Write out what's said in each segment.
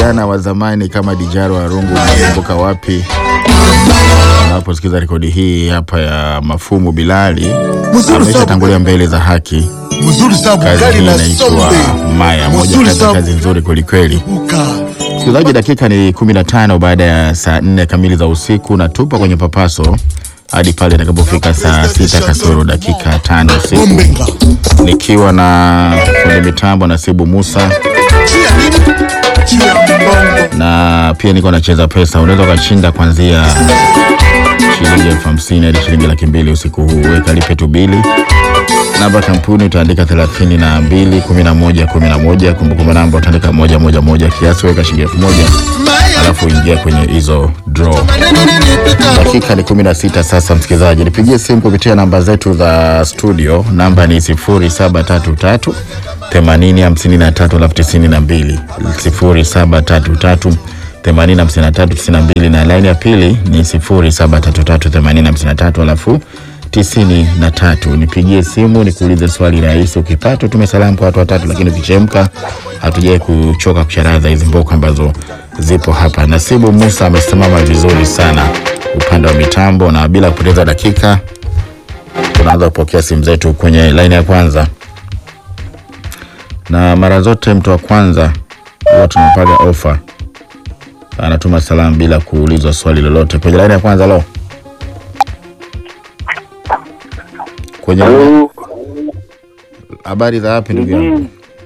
vijana wa zamani kama Dijaro Warungu, unakumbuka wapi? Unaposikiza rekodi hii hapa ya Mafumu Bilali, ameshatangulia mbele za haki. mzuri sana Kazi Bukari hii na inaitwa Sombe. Maya, moja Mzuri kati ya sana. kazi nzuri kwelikweli. Buka. Msikilizaji, dakika ni 15 baada ya saa 4 kamili za usiku, na tupo kwenye papaso hadi pale itakapofika saa sita kasoro dakika tano usiku, Bombenga. nikiwa na fundi mitambo Nasibu Musa Chia nini? Chia mbongo. na pia niko nacheza pesa. Unaweza ukashinda kuanzia shilingi elfu hamsini hadi shilingi laki mbili usiku huu. Weka lipe tu bili. Namba kampuni utaandika thelathini na mbili kumi na moja kumi na moja. Kumbukumbu namba utaandika moja moja moja. Kiasi weka shilingi elfu moja Maya. alafu ingia kwenye hizo draw. Maneno nini pita? Dakika ni kumi na sita sasa, msikilizaji, nipigie simu kupitia namba zetu za studio. Namba ni sifuri saba tatu tatu themanini hamsini na tatu alafu tisini na mbili sifuri saba tatu tatu themanini hamsini na tatu tisini na mbili na laini ya pili ni sifuri saba tatu tatu themanini hamsini na tatu alafu tisini na tatu. Nipigie simu nikuulize swali rahisi. Ukipata tume salamu kwa watu watatu, lakini ukichemka hatujai kuchoka kucharaza hizi mboko ambazo zipo hapa. Nasibu Musa amesimama vizuri sana upande wa mitambo, na bila kupoteza dakika tunaanza kupokea simu zetu kwenye laini ya kwanza, na mara zote mtu wa kwanza huwa tunampaga ofa, anatuma salamu bila kuulizwa swali lolote. Kwenye laini ya kwanza, lo, kwenye Halo, habari za wapi ndugu yangu?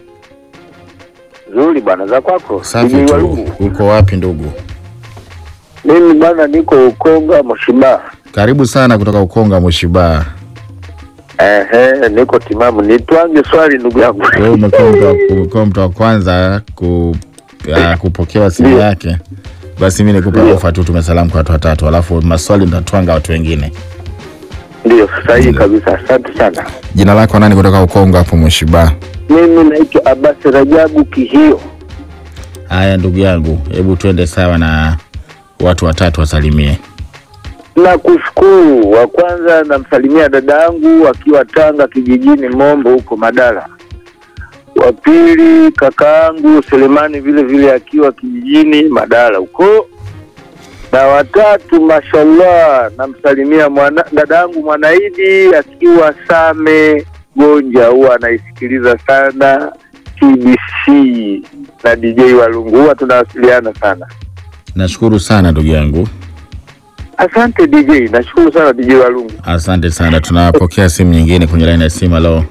nzuri bwana, za kwako? Safi Mjini tu. Walungu. Uko wapi ndugu? Mimi bwana niko Ukonga Moshiba. Karibu sana kutoka Ukonga Mwishiba. Ehe, niko timamu. Nitwange swali ndugu yangu. Wewe umekuwa mtu wa- umekuwa mtu wa kwanza ku, ya, kupokewa simu Ndio. yake, basi mi nikupa Ndio. ofa tu, tume salamu kwa watu watatu, alafu maswali nitatwanga watu wengine. Ndio, sahihi kabisa. Asante sana. Jina lako nani kutoka Ukonga hapo Mwishiba? Mimi naitwa Abasi Rajabu Kihio. Haya ndugu yangu, hebu twende sawa na watu watatu wasalimie. Na kushukuru. Wa kwanza namsalimia dada yangu akiwa Tanga kijijini Mombo huko Madala. Wa pili kaka yangu Selemani vile vile akiwa kijijini Madala huko. Na watatu mashallah namsalimia mwana, dada yangu Mwanaidi akiwa Same Gonja, huwa anaisikiliza sana TBC na DJ Walungu, huwa tunawasiliana sana. Nashukuru sana ndugu yangu, Asante DJ, nashukuru sana DJ Walungu. asante sana. Tunapokea simu nyingine kwenye laini ya simu. Halo,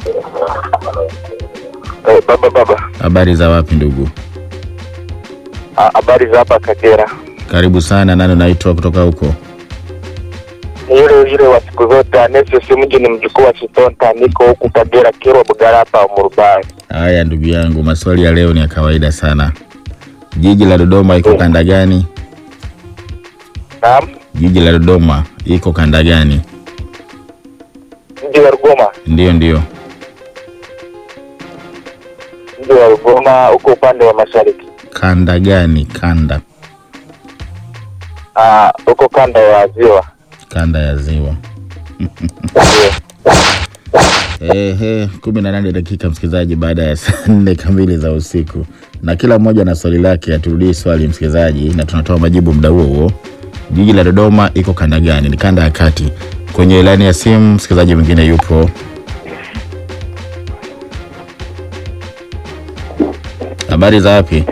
Eh, baba baba, habari za wapi ndugu? Ah, habari za hapa Kagera? Karibu sana. Nani unaitwa kutoka huko? Yule yule wa siku zote Anesio Simuji ni mjukuu wa Shitonta, niko huku Kagera Kirwa Bugara hapa Murubai. Haya ndugu yangu, maswali ya leo ni ya kawaida sana. Jiji la Dodoma iko kanda gani? Naam, Jiji la Dodoma iko kanda gani? mji wa Rugoma, Ndiyo, ndiyo. mji wa Rugoma huko upande wa mashariki, Kanda gani? Kanda Ah, huko kanda ya ziwa. kanda ya ziwa. Ehe, kumi na nane dakika msikilizaji, baada ya saa nne kamili za usiku, na kila mmoja na swali lake. Aturudie swali msikilizaji, na tunatoa majibu muda huo huo. Jiji la Dodoma iko kanda gani? Ni kanda ya kati. Kwenye ilani ya simu msikilizaji mwingine yupo. Habari za wapi?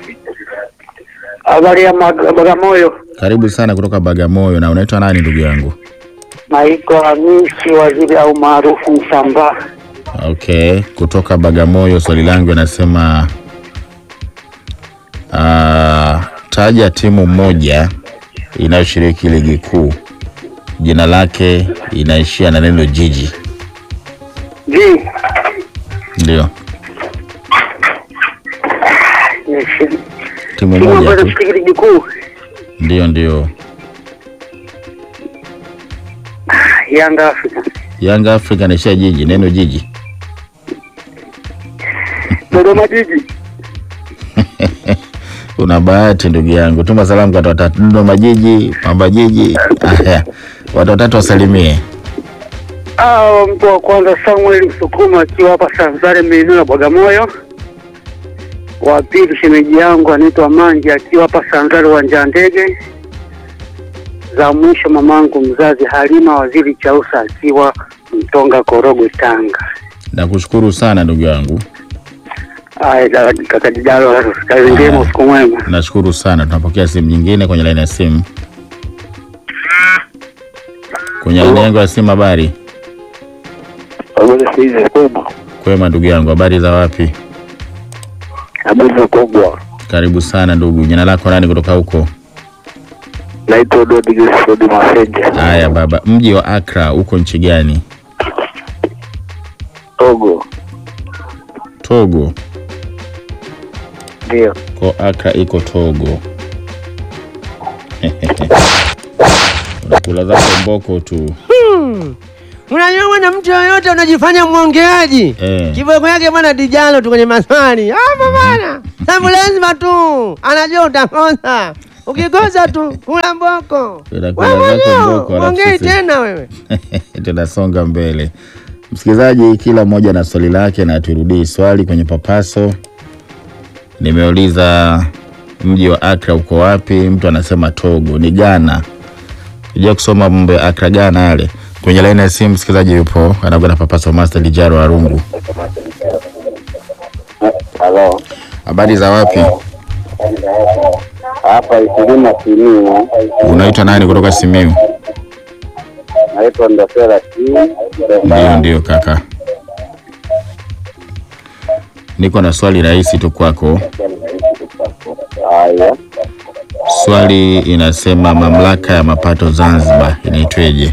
Habari ya Mag- Bagamoyo, Karibu sana kutoka Bagamoyo. Na unaitwa nani ndugu yangu? naitwa Hamisi Waziri au maarufu Msambaa. Okay, kutoka Bagamoyo. Swali langu anasema uh, taja timu moja inayoshiriki ligi kuu, jina lake inaishia na neno jiji. Ji Ndio ni timu timu moja ambayo tu, inashiriki ligi kuu ndio ndio. Yanga Afrika, Yanga Africa inaishia jiji, neno jiji. Dodoma Jiji. Una bahati ndugu yangu, tuma salamu kwa watu watatu. Dodoma jiji, Pamba jiji. Haya, watu watatu wasalimie. Ah, mtu wa kwanza Samuel Msukuma akiwa hapa Sanzare maeneo ya Bagamoyo. Wa pili shemeji yangu anaitwa Manja akiwa hapa Sanzari uwanja wa ndege. Za mwisho mamangu mzazi Halima Waziri Chausa akiwa Mtonga Korogwe Tanga. Nakushukuru sana ndugu yangu, Aya da- kaka Jidalo, kazi njema, usiku mwema. nashukuru sana. Tunapokea simu nyingine kwenye laini ya simu. Kwenye laini yangu ya simu, habari kwema ndugu yangu, habari za wapi? Habari kubwa. Karibu sana ndugu, jina lako nani kutoka huko? Naitwa Dodi Gisford Maseja. Haya baba, mji wa Accra uko nchi gani? Togo. Togo. Ndio. Ko Accra iko Togo. Unakula zako mboko tu Unajua bwana, mtu yoyote unajifanya mwongeaji eh. kiboko yake bwana dijalo tu kwenye maswali hapo bwana, sababu lazima tu anajua utakosa. Ukikosa tu kula mboko Unakula wewe zako mwenyewe mboko, alafu ongei sisi- tena wewe. tunasonga mbele. Msikilizaji, kila mmoja na swali lake, na turudii swali kwenye papaso. Nimeuliza mji wa Accra uko wapi? Mtu anasema Togo, ni Ghana. Ija kusoma mambo ya Accra, Ghana yale. Kwenye laini ya simu msikilizaji yupo anakwenda papaso, Master Lijaro Arungu. Halo. Habari za wapi? Hapa Ikulima Simiu. Unaitwa nani kutoka Simiu? Naitwa Ndosera T. Ndio, ndio kaka, niko na swali rahisi tu kwako. Haya. Swali inasema mamlaka ya mapato Zanzibar inaitweje?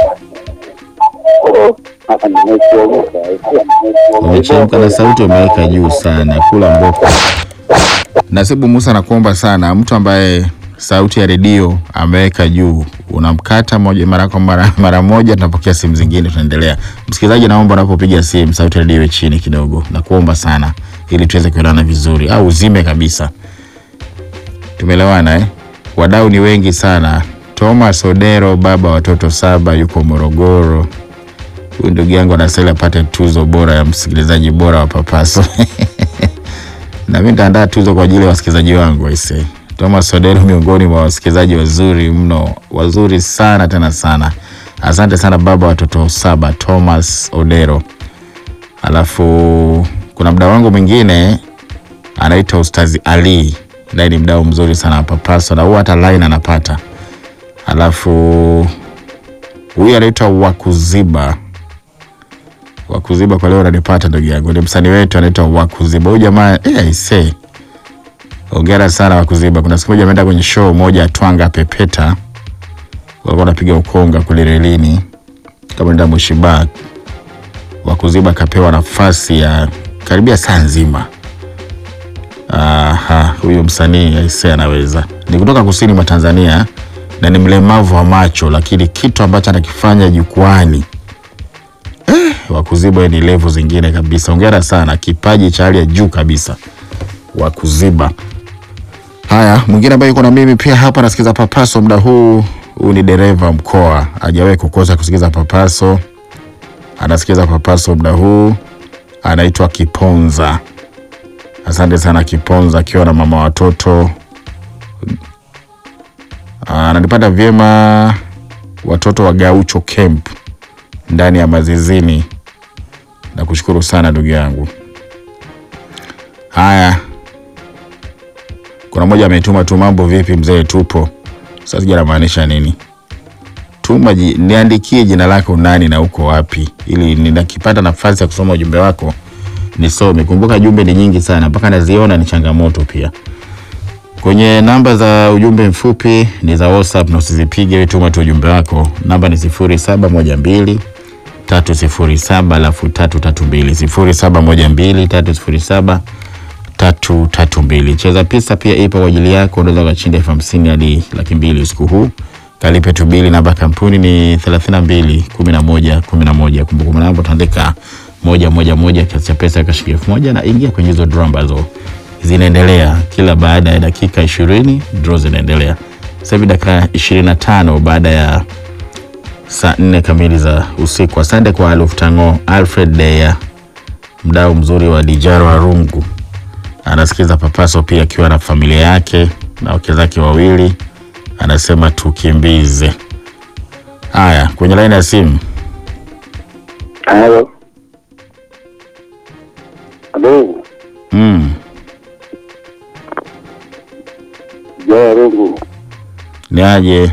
Hapa nimekuogopa. Umechemka na sauti umeweka juu sana, kula mboko. Nasibu Musa, nakuomba sana, mtu ambaye sauti ya redio ameweka juu, unamkata moja mara kwa mara, mara moja. Tunapokea simu zingine, tunaendelea. Msikilizaji, naomba unapopiga simu sauti ya redio iwe chini kidogo, nakuomba sana, ili tuweze kuelewana vizuri, au uzime kabisa. Tumeelewana eh? Wadau ni wengi sana. Thomas Odero, baba watoto saba, yuko Morogoro. Huyu ndugu yangu anastahili apate tuzo bora ya msikilizaji bora wa Papaso. na mimi nitaandaa tuzo kwa ajili ya wasikilizaji wangu aise. Thomas Odero miongoni mwa wasikilizaji wazuri mno, wazuri sana tena sana. Asante sana baba watoto saba, Thomas Odero. Alafu kuna mdau wangu mwingine anaitwa Ustazi Ali, naye ni mdau mzuri sana wa Papaso na huwa hata line anapata. Alafu huyu anaitwa Wakuziba Wakuziba kwa leo unanipata ndugu yangu, ni msanii wetu anaitwa Wakuziba. Huyu jamaa eh, aisee, hongera sana Wakuziba. Kuna siku moja ameenda kwenye show moja ya Twanga Pepeta, walikuwa wanapiga ukonga kule relini, kama nenda Mwishiba. Wakuziba akapewa nafasi ya karibia saa nzima. Aha, huyu msanii aisee anaweza. Ni kutoka kusini mwa Tanzania na ni mlemavu wa macho, lakini kitu ambacho anakifanya jukwani Wakuziba ni level zingine kabisa. Hongera sana, kipaji cha hali ya juu kabisa Wakuziba. Haya, mwingine ambaye yuko na mimi pia hapa nasikiza Papaso muda huu. Huu ni dereva mkoa, hajawahi kukosa kusikiza Papaso, anasikiza Papaso muda huu, anaitwa Kiponza. Asante sana Kiponza, akiwa na mama watoto. Ananipata vyema, watoto wa Gaucho Camp ndani ya Mazizini. Nakushukuru sana ndugu yangu. Haya, kuna mmoja ametuma tu, mambo vipi mzee, tupo. Sasa sija namaanisha nini? Tuma ji, niandikie jina lako nani na uko wapi, ili ninakipata nafasi ya kusoma ujumbe wako nisome. Kumbuka jumbe ni nyingi sana, mpaka naziona ni changamoto pia. Kwenye namba za ujumbe mfupi ni za WhatsApp na usizipige, wewe tuma tu ujumbe wako. Namba ni sifuri saba moja mbili tatu sifuri saba alafu tatu tatu mbili sifuri saba moja mbili tatu sifuri saba tatu tatu mbili. Cheza pesa pia ipo kwa ajili yako, unaweza ukashinda elfu hamsini hadi laki mbili usiku huu. Kalipe tu bili, namba ya kampuni ni thelathini na mbili kumi na moja kumi na moja. Kumbukumbu namba utaandika moja moja moja, kiasi cha pesa kashikia elfu moja na ingia kwenye hizo draw ambazo zinaendelea kila baada ya dakika ishirini. Draw zinaendelea sasa hivi dakika ishirini na tano baada ya saa nne kamili za usiku. Asante kwa Aluf Tango, Alfred Deya, mdau mzuri wa Dijaro Arungu. anasikiza Papaso pia akiwa na familia yake na wake zake wawili, anasema tukimbize. Haya, kwenye laini ya simu. Halo. Halo. Mm. Jaya Rungu. Ni aje?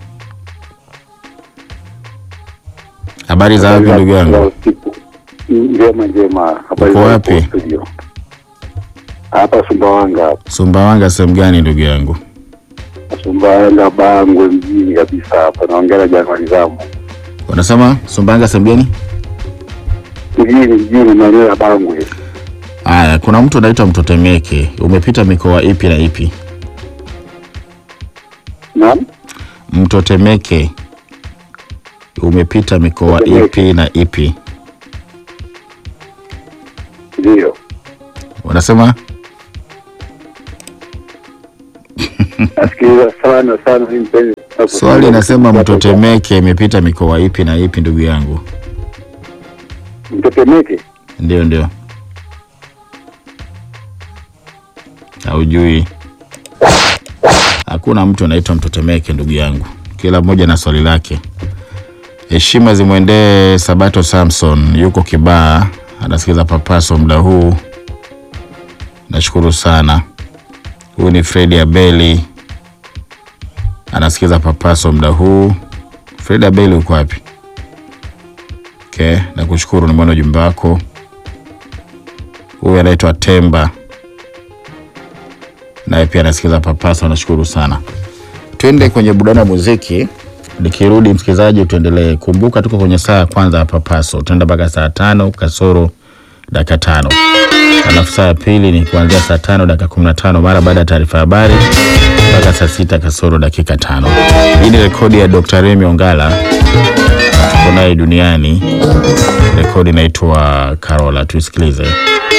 Habari za wapi ndugu yangu? Njema njema. Habari Uko za wapi? hapo studio? Hapa Sumbawanga hapa. Sumbawanga sehemu gani ndugu yangu? Sumbawanga Bangwe mjini kabisa hapa. Naongea na Januari Zamu. Unasema Sumbawanga sehemu gani? Mjini mjini maeneo ya Bangwe. Haya, kuna mtu anaitwa Mtotemeke. Umepita mikoa ipi na ipi? Naam. Mtotemeke. Umepita mikoa Mtotemeke. ipi na ipi? Ndio. Unasema Nasikiliza sana sana mimi mpenzi. swali inasema Mtotemeke imepita mikoa ipi na ipi ndugu yangu? Mtetemeke. Ndio, ndio. Haujui? Hakuna mtu anaitwa Mtotemeke ndugu yangu, kila mmoja na swali lake. Heshima zimwendee Sabato Samson, yuko Kibaa, anasikiza Papaso muda huu. Nashukuru sana. Huyu ni Fredi Abeli, anasikiza Papaso muda huu. Fredi Abeli, uko wapi? Okay, nakushukuru, nimeona ujumbe wako. Huyu anaitwa Temba, naye pia anasikiza Papaso, nashukuru sana. Twende kwenye burudani ya muziki. Nikirudi msikilizaji, tuendelee. Kumbuka tuko kwenye saa ya kwanza ya Papaso, tutaenda mpaka saa tano kasoro dakika tano alafu saa ya pili ni kuanzia saa tano dakika kumi na tano mara baada ya taarifa ya habari mpaka saa sita kasoro dakika tano. Hii ni rekodi ya Dr. Remy Ongala, tuko naye duniani. Rekodi inaitwa Karola, tuisikilize.